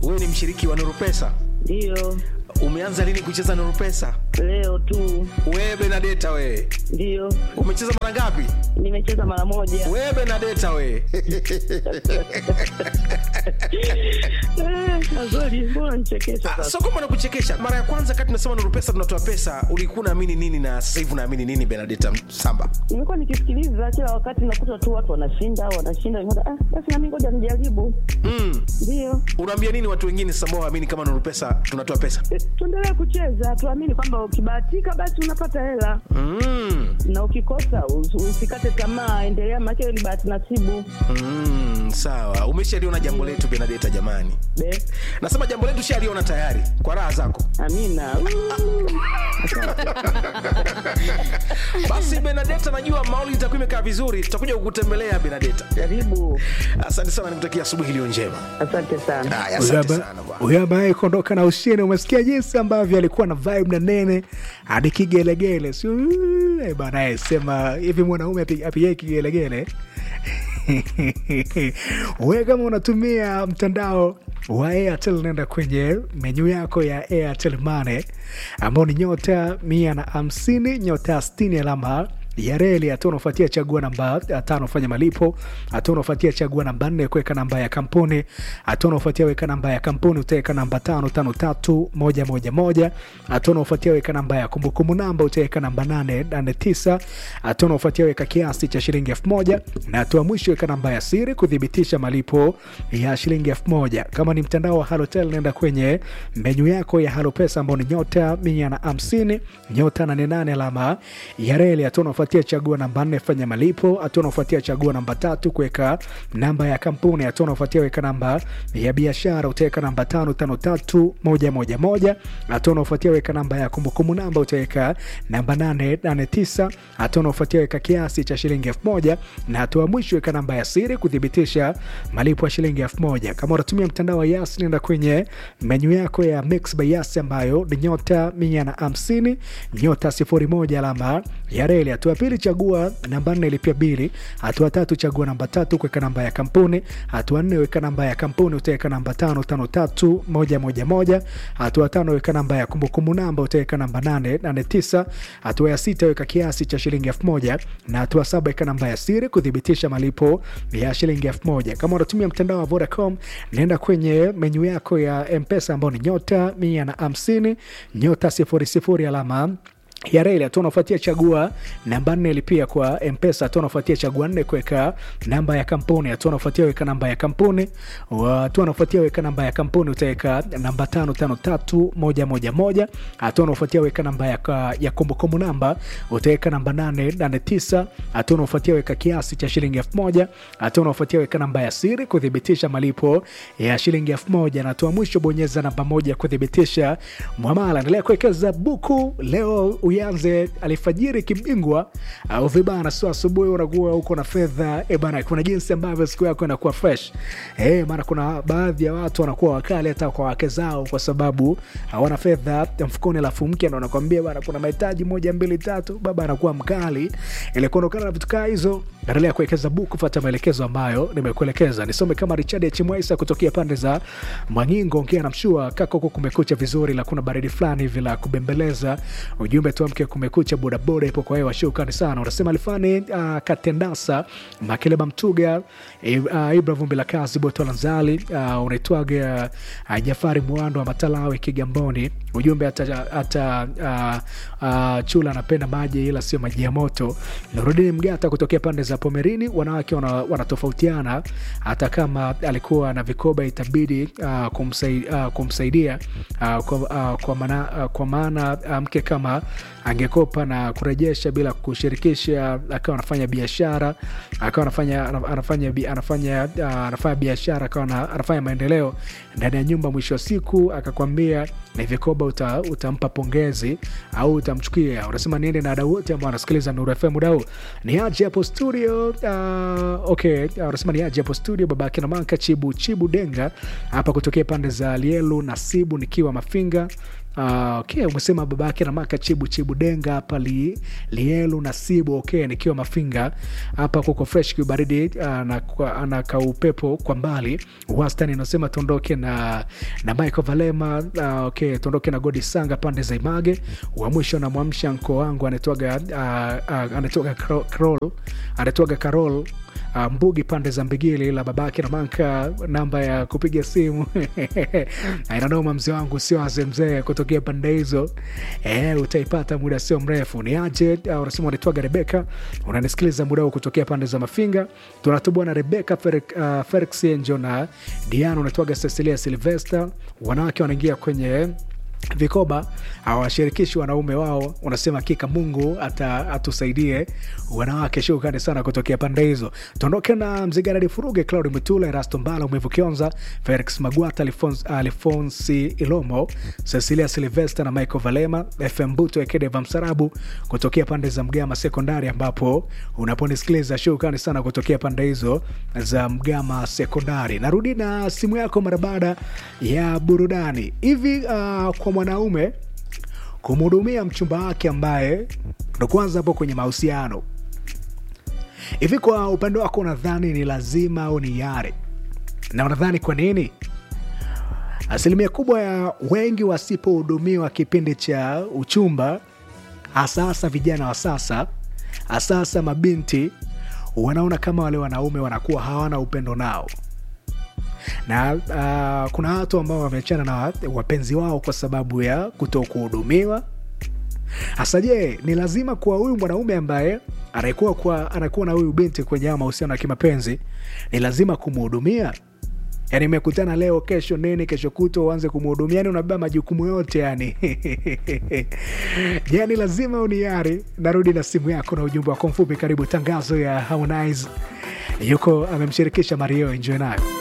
wewe ni mshiriki wa Nuru Pesa? Ndiyo, Umeanza lini kucheza Nuru Pesa? leo tu. Wewe Benadeta wewe. Ndiyo, Umecheza mara ngapi? nimecheza mara moja. Wewe Benadeta wewe. Eh, Azori, mbona nichekesha Ah, sasa? so kwamba nakuchekesha. Mara ya kwanza kati tunasema Nuru Pesa tunatoa pesa, ulikuwa unaamini nini na sasa hivi unaamini nini Benadeta Samba? Nimekuwa nikisikiliza kila wakati, nakuta tu watu wanashinda wanashinda, nikaona, ah, basi nami ngoja nijaribu. Mm. Ndiyo, Unaambia nini watu wengine sasa ambao waamini kama Nuru Pesa tunatoa pesa? Eh, tuendelee kucheza, tuamini kwamba ukibahatika basi unapata hela Mm. na ukikosa us- usikate tamaa, endelea, maana ni bahati nasibu. Mm, sawa. Umeshaliona jambo letu Benadeta jamani. Be, Nasema jambo letu shaliona tayari kwa raha zako. amina. Uh, Basi Benadeta, najua mauli itakuwa imekaa vizuri, tutakuja kukutembelea Benadeta. Karibu, Asante sana, nikutakia asubuhi iliyo njema. asante sana. Haya, Huyo asante aba- sana bwana. huyo ambaye kuondoka na ushindi, umesikia jinsi ambavyo alikuwa na vibe na nene hadi kigelegele, sio eh, bana eh, sema hivi mwanaume api- apigie kigelegele we kama unatumia mtandao wa Airtel nenda kwenye menyu yako ya Airtel Money ambao ni nyota mia na hamsini nyota sitini alama ya reli. Hatua unaofuatia chagua namba tano fanya malipo. Hatua unaofuatia chagua namba nne kuweka namba ya kampuni. Hatua unaofuatia weka namba ya kampuni utaweka namba tano tano tatu moja moja moja. Hatua unaofuatia weka namba ya kumbukumbu namba utaweka namba nane nane tisa. Hatua unaofuatia weka kiasi cha shilingi elfu moja na hatua mwisho weka namba ya siri kuthibitisha malipo ya shilingi elfu moja. Kama ni mtandao wa Halotel nenda kwenye menyu yako ya Halopesa ambao ni nyota mia na hamsini nyota nane nane alama ya reli. Hatua unaofuatia chagua namba nne fanya malipo. Hatua unaofuatia chagua namba tatu kuweka namba ya kampuni. Hatua unaofuatia weka namba ya biashara utaweka namba tano tano tatu moja moja moja. Hatua unaofuatia weka namba ya kumbukumbu namba utaweka namba nane nane tisa. Hatua unaofuatia weka kiasi cha shilingi elfu moja na hatua mwisho weka namba ya siri kuthibitisha malipo ya shilingi elfu moja. Kama unatumia mtandao wa Yas nenda kwenye menyu yako ya Mix by Yas ambayo ni nyota mia na hamsini nyota sifuri moja alama ya reli. Hatua ya pili chagua namba nne ilipia bili. Hatua tatu chagua namba tatu kuweka namba ya kampuni. Hatua nne weka namba ya kampuni utaweka namba tano tano tatu moja moja moja. Hatua tano weka namba ya kumbukumbu namba utaweka namba nane nane tisa. Hatua ya sita weka kiasi cha shilingi elfu moja na hatua saba weka namba ya siri kuthibitisha malipo ya shilingi elfu moja. Kama unatumia mtandao wa Vodacom nenda kwenye menyu yako ya Mpesa ambao ni nyota mia na hamsini nyota sifuri sifuri alama ya reli. Hatua unafuatia chagua namba nne lipia kwa Mpesa. Hatua unafuatia chagua nne kuweka namba ya kampuni. Hatua unafuatia weka namba ya kampuni. Hatua unafuatia weka namba ya kampuni utaweka namba tano tano tatu moja moja moja. Hatua unafuatia weka namba ya, ka- ya kumbukumbu namba utaweka namba nane nane tisa. Hatua unafuatia weka kiasi cha shilingi elfu moja. Hatua unafuatia weka namba ya siri kuthibitisha malipo ya shilingi elfu moja na hatua mwisho bonyeza namba moja kuthibitisha mwamala. Endelea kuwekeza buku leo uyanze alfajiri kibingwa au vibana, sio asubuhi unakuwa uko na fedha e bana. Kuna jinsi ambavyo siku yako inakuwa fresh eh, maana kuna baadhi ya watu wanakuwa wakali hata kwa wake zao kwa sababu hawana fedha mfukoni, alafu mke ndo anakwambia bana, kuna mahitaji moja mbili tatu, baba anakuwa mkali. Ili kuondokana na vitu kaa hizo, endelea kuwekeza buku, fuata maelekezo ambayo nimekuelekeza. Nisome kama Richard H. Mwaisa kutokea pande za Mwangingo, ongea na mshua kaka, huko kumekucha vizuri, la kuna baridi fulani hivi la kubembeleza. Ujumbe tuamke kumekucha, bodaboda ipo kwa hewa, shukrani sana. Unasema alifani uh, Katendasa Makeleba Mtuga uh, Ibra Vumbi la kazi Boto Lanzali uh, unaitwaga uh, Jafari Mwando wa Matalawe Kigamboni. Ujumbe hata, hata uh, uh, chula anapenda maji ila sio maji ya moto. Nurudini Mgata kutokea pande za Pomerini, wanawake wana- wanatofautiana, hata kama alikuwa na vikoba itabidi uh, kumsai, uh, kumsaidia uh, kwa, uh, kwa maana, uh, kwa maana uh, mke kama angekopa na kurejesha bila kushirikisha, akawa anafanya biashara, akawa anafanya anafanya bi- anafanya uh, anafanya biashara, akawa ana- anafanya maendeleo ndani ya nyumba, mwisho wa siku akakwambia ni vikoba uta, utampa pongezi au utamchukia. Unasema niende na wadau wote ambao wanasikiliza Nuru FM dau ni aje hapo studio. Uh, okay, uh, unasema ni aje hapo studio, baba yake na manka chibu chibu denga hapa kutokea pande za Lielu Nasibu, nikiwa Mafinga Uh, okay, umesema baba yake na maka chibu chibu denga hapa li, lielu na sibu okay, nikiwa mafinga hapa kuko fresh kibaridi uh, na, kwa- na kaupepo kwa mbali wastani unasema tuondoke na na Michael Valema uh, okay, tuondoke na Godi Sanga pande za Image wa mwisho na mwamsha mko wangu anatoaga uh, uh, anatoaga Kro- Krol anatoaga Carol uh, Mbugi pande za Mbigili la babake na manka namba ya kupiga simu ainanoma mzee wangu sio aze mzee kutokea pande hizo eh, utaipata muda sio mrefu ni aje uh, unasema unaitwaga Rebeka unanisikiliza muda huu kutokea pande za Mafinga tunatubwa na Rebeka Fer- uh, Felix Enjo na Diana unatwaga Cecilia Silvester wanawake wanaingia kwenye vikoba awashirikishi wanaume wao unasema hakika mungu ata, atusaidie wanawake shukrani sana kutokea pande hizo tuondoke na mzigaradi furuge claudi mutula erasto mbala umevu kionza felix magwata Alfons- alfonsi ilomo cecilia silvester na michael valema fm buto ekedeva msarabu kutokea pande za mgama sekondari ambapo unaponisikiliza shukrani sana kutokea pande hizo za mgama sekondari narudi na simu yako mara baada ya burudani hivi uh, kwa mwanaume kumhudumia mchumba wake ambaye ndo kwanza hapo kwenye mahusiano hivi kwa upande wako unadhani ni lazima au ni yare na unadhani kwa nini asilimia kubwa ya wengi wasipohudumiwa kipindi cha uchumba hasa hasa vijana wa sasa hasa hasa mabinti wanaona kama wale wanaume wanakuwa hawana upendo nao na uh, kuna watu ambao wameachana na wapenzi wao kwa sababu ya kuto kuhudumiwa hasa je ni lazima kwa huyu mwanaume ambaye anakuwa kwa anakuwa na huyu binti kwenye haya mahusiano ya kimapenzi ni lazima kumhudumia yani imekutana leo kesho nini kesho kuto uanze kumhudumia yani unabeba majukumu yote yani yani lazima uniari narudi na simu yako na ujumbe wako mfupi karibu tangazo ya harmonize yuko amemshirikisha mario enjoy nayo